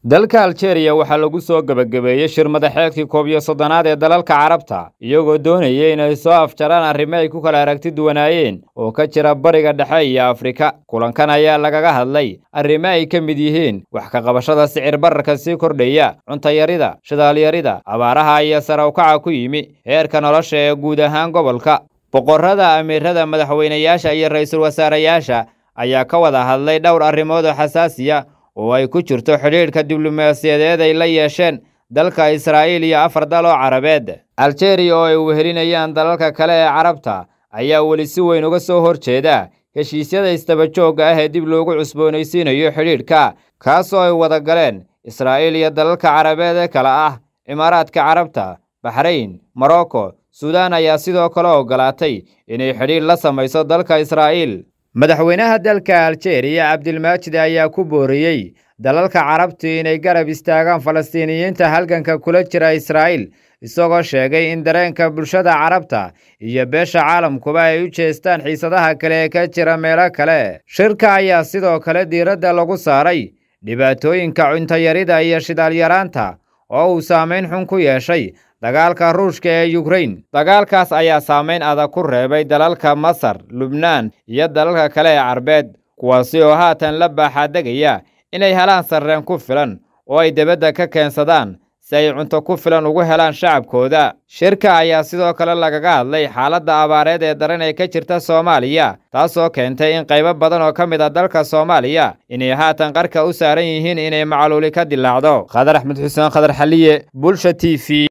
dalka aljeeriya waxaa lagu soo gebagabeeyey shir madaxeedkii koob iyo soddonaad ee dalalka carabta iyagoo doonaya inay soo afjaraan arrimo ay ku kala aragti duwanaayeen oo ka jira bariga dhexe iyo afrika kulankan ayaa lagaga hadlay arrimo ay ka mid yihiin wax ka qabashada sicir bararka sii kordhaya cuntayarida shidaalyarida abaaraha iyo sare ukaca ku yimi heerka nolosha ee guud ahaan gobolka boqorrada amiirada madaxweynayaasha iyo ra'iisul wasaarayaasha ayaa ka wada hadlay dhowr arrimood oo xasaasiya oo ay ku jirto xidhiidhka diblomaasiyadeed ay la yeesheen dalka israa'iil iyo afar dal oo carabeed aljeeriya oo ay wehelinayaan dalalka kale ee carabta ayaa weli si weyn uga soo hor jeeda heshiisyada isdabajoogga ah ee dib loogu cusboonaysiinayo xidhiidhka kaasoo ay wada galeen israa'iil iyo dalalka carabeed ee kale ah imaaraadka carabta baxrayn morocco suudaan ayaa sidoo kale oggolaatay inay xidhiidh la samayso dalka israa'iil madaxweynaha dalka aljeeriya cabdilmaajid ayaa ku booriyey dalalka carabtu inay garab istaagaan falastiiniyiinta halganka kula jira israa'iil isagoo sheegay in dareenka bulshada carabta iyo beesha caalamkuba ay u jeestaan xiisadaha kale ee ka jira meelo kale shirka ayaa sidoo kale diiradda lagu saaray dhibaatooyinka cuntayarida iyo shidaalyaraanta oo uu saamayn xun ku yeeshay dagaalka ruushka ee yukrain dagaalkaas ayaa saamayn adag ku reebay dalalka masar lubnaan iyo dalalka kale ee carbeed kuwaasi oo haatan la baaxaadegaya inay helaan sarreen ku filan oo ay debadda ka keensadaan si ay cunto ku filan ugu helaan shacabkooda shirka ayaa sidoo kale lagaga hadlay xaaladda abaareed ee daran ee ka jirta soomaaliya taasoo keentay in qaybo badan oo ka mid a dalka soomaaliya inay haatan qarka u saaran yihiin inay macluuli ka dilaacdo khadar axmed xuseen khadar xaliye bulsha t v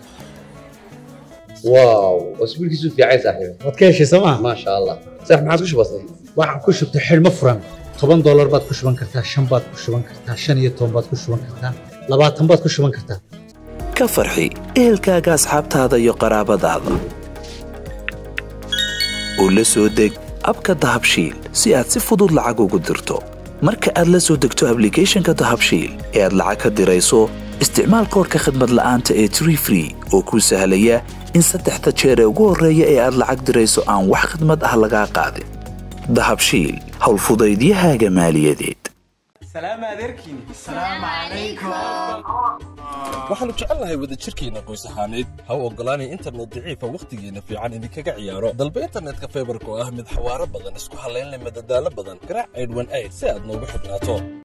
واو اسبوع كيسو في عايز صاحبي waad ka heshay sooma ما شاء الله صح ما عادش بسيط waxaan ku shubtay xidhmo furan toban doolar baad ku shuban kartaa shan baad ku shuban kartaa shan iyo toban baad ku shuban kartaa labaatan baad ku shuban kartaa ka farxi ehelkaaga asxaabtaada iyo qaraabadaada oo la soo deg abka dahabshiil si aad si fudud lacag ugu dirto marka aad la soo degto ablicathonka dahabshiil ee aad lacag ka dirayso isticmaal koorka khadmad la'aanta ee tree free oo kuu sahlaya in saddexda jeer ee ugu horreeya ee aad lacag dirayso aan wax khidmad ah lagaa qaadin dahabshiil howlfudaydiyahaaga maaliyadeed waxaannu jecelnahay wadajirkeenna qoys ahaaneed ha u oggolaanay internet daciifa wakhtigeenna fiican idinkaga ciyaaro dalba internetka faybarka oo ah mid xawaaro badan isku hallayn leh madadaalo badan garaac aydhwan ayd si aad noogu xidhnaato